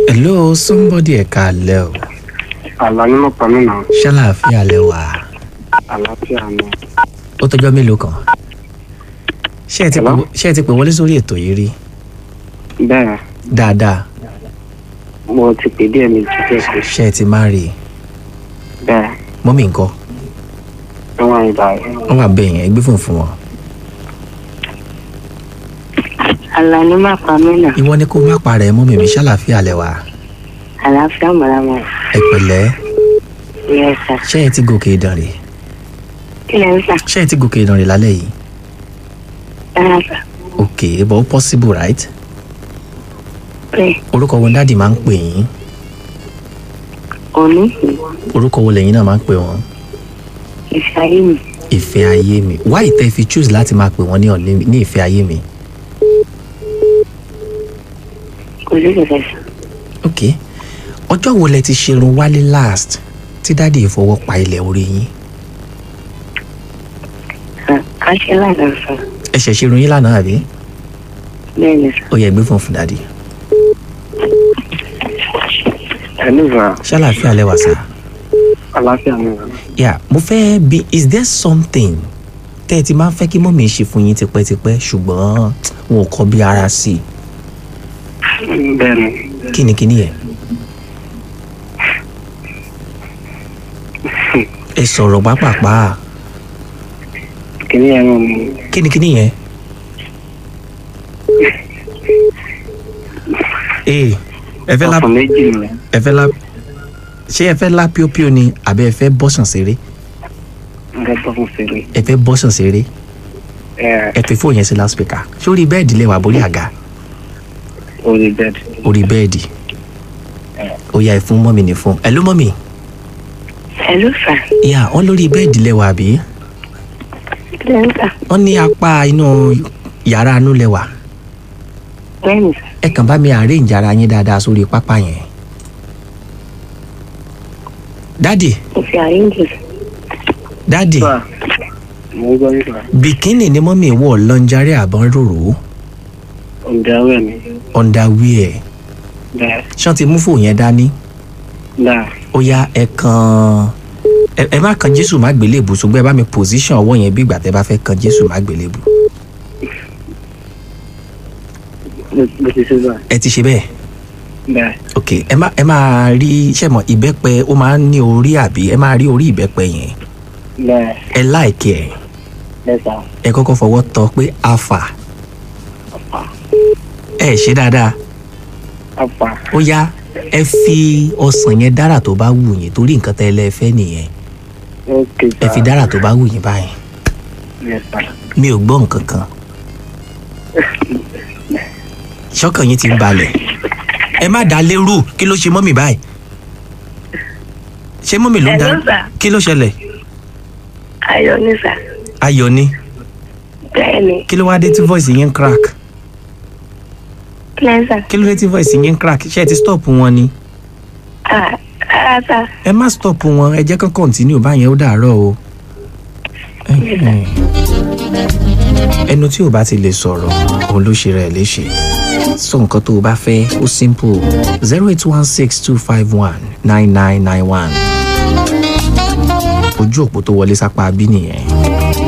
hello somebody ẹ̀ka alẹ́ o àlá nínú pàmì náà ṣàlàáfíà lẹ wà àlàáfíà ni ó tọjọ́ mélòó kan ṣé ẹ ti pè Hello? ṣé ẹ ti pè wọlé sórí ètò yìí rí bẹ́ẹ̀ dáadáa mo ti pè díẹ̀ mi ti bẹ́ẹ̀ sí ṣé ẹ ti má rí i bẹ́ẹ̀ mọ́mí nǹkan níwọ̀n ìgbà yẹn wọ́n wà bẹ́ẹ̀ yẹn gbé fún fún wọn. Àlàní má pa mí nà. ìwọ ni kó má parẹ́ mọ́mí mi ṣàlàáfíà lẹ wà Àlàáfíà màlámà. ẹ pẹ̀lẹ́ Yes sir. ṣé ẹ ti gòkè ìdàn rè Kí lẹ ń sà? ṣé ẹ ti gòkè ìdàn rè lálẹ́ yìí Rárá sà. ok but ó possible right Bẹ́ẹ̀ orúkọ wo dáàdì máa ń pè yín òní orúkọ wo lẹ́yìn náà máa ń pè wọ́n ìfẹ́ ayé mi. ìfẹ́ ayé mi why tẹ́ fi choose láti máa pè wọ́n ní ọ̀lẹ́ ní ìfẹ́ ayé mi Kò sí kẹ̀kẹ́ sà. ok ọjọ́ wo lẹ ti ṣerun wálé last tí dáàdì ìfọwọ́ pa ilẹ̀ orí yín Sà ká ṣe lánàá sà. ẹ ṣẹ̀ ṣerun yín lánàá àbí Bẹ́ẹ̀ ni sà. ó yẹ gbé fún fún dáàdì ẹni ìgbà ṣàlàáfíà lẹ wà sá àlàáfíà ni yà mo fẹ́ bi is there something tẹ́ ẹ ti máa ń fẹ́ kí mọ́mí ṣe fún yín tipẹ́tipẹ́ ṣùgbọ́n wọn ò kọ́ bí ara sí i bẹ́ẹ̀ ni kí ni kí ni yẹn ẹ sọ̀rọ̀ pápápá kìíní yẹn náà ni kí ni kí ni yẹn. ee ẹ fẹ́ la ọkàn méjì ni ẹ fẹ́ la ṣé ẹ fẹ́ la píopío ni àbí ẹ fẹ́ bọ́sàn ṣeré nǹkan tó fún fèrè ẹ fẹ́ bọ́sàn ṣeré ẹ ẹ fi fóònù yẹn sí loudspeaker sórí bẹ́ẹ̀dì lẹ́wà borí àga orí bẹ́ẹ̀dì orí bẹ́ẹ̀dì ó yá ẹ fún mọ́mì ní fún ẹ ló mọ́mì Hello sà. ìyá wọn lórí bẹ́ẹ̀dì lẹ́wà àbí Kí lẹ ń sà? wọn ní apá inú yàrá inú lẹ́wà Bẹ́ẹ̀ ni sà. ẹ kàn bá mi arrange ara yín dáadáa sórí pápá yẹn dádì Ìfẹ́ ayé mi sà. dádì sà mo ń gbọ́ nípa bikini ni mọ́mì wọ̀ lọ́njárí àbọ̀n rorò ọ̀dàwẹ̀ ni underwear bẹ́ẹ̀ ṣán ti mú fóònù yẹn dání dáa ó yá ẹ kàn ẹ ẹ má kan jésù má gbélébù ṣùgbọ́n ẹ bá mi position ọwọ́ yẹn bí ìgbà tẹ bá fẹ́ kan jésù má gbélébù Mo- mo ti ṣe bá ẹ ti ṣe bẹ́ẹ̀ bẹ́ẹ̀ ok ẹ má ẹ máa rí ṣẹ̀mọ̀ ìbẹ́pẹ ó máa ń ní orí àbí ẹ máa rí orí ìbẹ́pẹ yẹn bẹ́ẹ̀ ẹ láìkí ẹ bẹ́ẹ̀ sà ẹ kọ́kọ́ fọwọ́ tọ́ pé afa ẹ ṣe dáadáa apá ó yá ẹ fi ọsàn yẹn dára tó bá wù yín torí nǹkan tẹ́ ẹ lẹ́ fẹ́ nìyẹn ókè ẹ sà fi dára tó bá wù yín báyìí bẹ́ẹ̀ sà mi ò gbọ́ nǹkan kan ṣọ́kàn yín ti ń balẹ̀ ẹ má dá lérú kí ló ṣe mọ́mì báyìí ṣé mọ́mì ló ń dá Hello, sir. kí ló ṣẹlẹ̀ Ayọ̀ ni sà. ayọ̀ ni Bẹ́ẹ̀ ni. kí ló wá dé tí voice yín ń crack Kí lẹ ń sà? kí ló dé tí voice yín ń crack ṣé ẹ ti stop wọn ni Ah, rárá sà. ẹ má stop wọn ẹ jẹ́ kán continue báyẹn ó dàárọ̀ o Ẹhẹ́n. ẹnu tí ò bá ti lè sọ̀rọ̀ òun ló ṣe rẹ̀ léṣe sọ nǹkan tó o bá fẹ́ ó simple zero eight one six two five one nine nine nine one ojú òpó tó wọlé sápá bí nìyẹn